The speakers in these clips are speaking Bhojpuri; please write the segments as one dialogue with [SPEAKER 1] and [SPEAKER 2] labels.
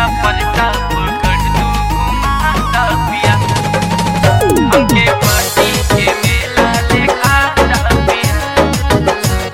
[SPEAKER 1] जिला पलटा पकड़ तू घुमाता पिया हमके पार्टी के मेला दिखाता पिया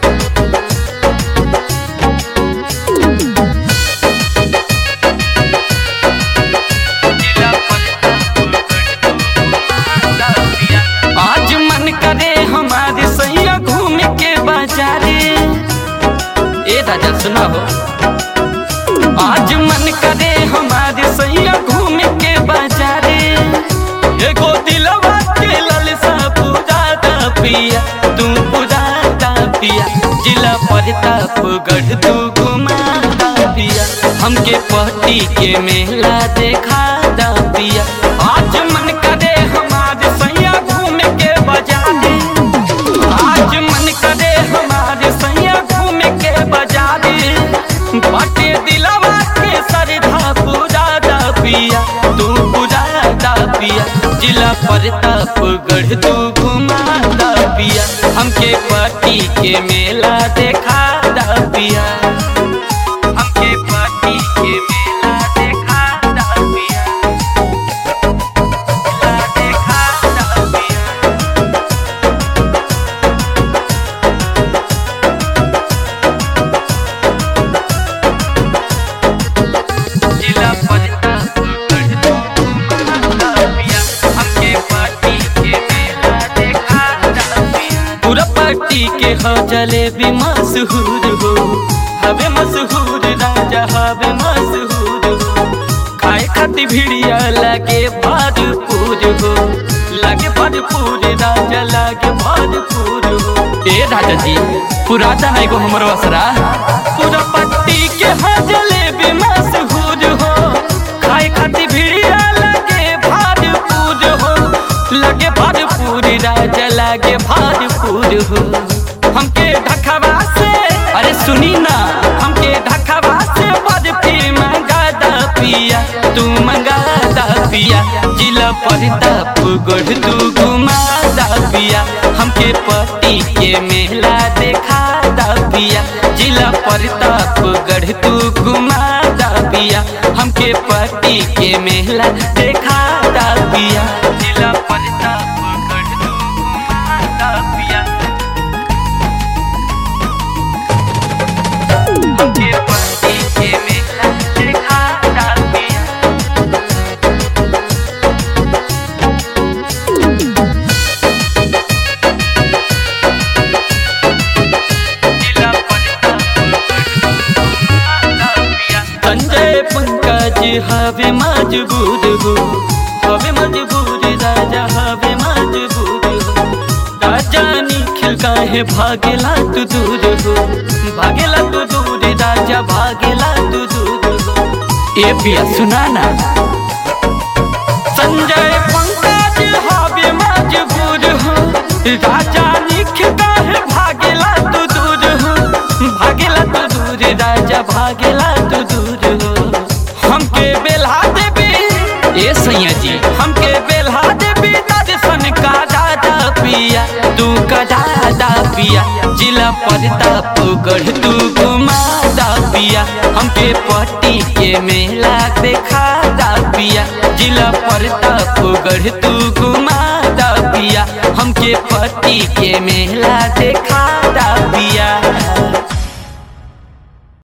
[SPEAKER 1] जिला पलटा पकड़ तू घुमाता पिया आज मन करे हमारे सैया घूम के बाजारे ए राजा सुना हो आज मन करे हमारे सैया घूम के बाजारे एगो दिलवा के ललसा पूरा दा पिया तू पूरा दा पिया जिला प्रताप गढ़ तू घुमा दा पिया हमके पहटी के मेला देखा दा पिया आज मन करे हमारे सैया घूम के बाजारे आज मन करे हमारे सैया घूम के बाजारे बाटे दिलवा के सरधा पूरा दा पिया तू पूरा दा पिया जिला प्रताप गढ़ तू घुमा दा पिया हमके पार्टी के मेला देखा दा पिया हमके पार्टी के मेला देखा दा पिया मेला देखा दा पिया जिला पलटा पकड़ तू घुमाता पिया हमके पार्टी के मेला दिखाता पिया पूरा पार्टी के हो जलेबी मशहूर हो हवे मशहूर राजा हवे मशहूर हो खाए खाती भिड़िया लागे भरपूर हो लागे भरपूर राजा लागे भरपूर हो ए राजा जी पुराता नहीं को हमर वसरा पूरा पट्टी के हा जलेबी मशहूर हो खाए खाती भिड़िया लागे भरपूर हो लगे भरपूर राजा लागे भरपूर हो हमके ढकवा से अरे सुनी ना हमके ढकवा से बर्फी मंगा दा पिया तू मंगा दा पिया जिला प्रताप गढ़ तू घुमा दा पिया हमके पट्टी के मेला देखा दा पिया जिला प्रताप गढ़ तू घुमा दा पिया हमके पट्टी के मेला देखा दा पिया जिला प्रताप गढ़ तू घुमा दा पिया हमके पट्टी के मेला देखा दा पिया जिला संजय पंकज हवे मजबूर हो हवे मजबूर राजा हवे मजबूर हो राजा निखिल काहे भागेला तू दूर हो भागेला तू दूर राजा भागेला तू दूर हो ए पिया सुना ना संजय पंकज हवे मजबूर हो राजा निखिल काहे भागेला तू दूर हो भागेला तू दूर राजा भागेला तू दूर हो हमके बेल्हा देबी ए सैया जी हमके बेल्हा देबी दर्शन का दादा पिया तू का दादा पिया जिला प्रताप गढ़ तू घुमा दा पिया हमके पट्टी के मेला देखा दा पिया जिला प्रताप गढ़ तू घुमा दा पिया हमके पट्टी के मेला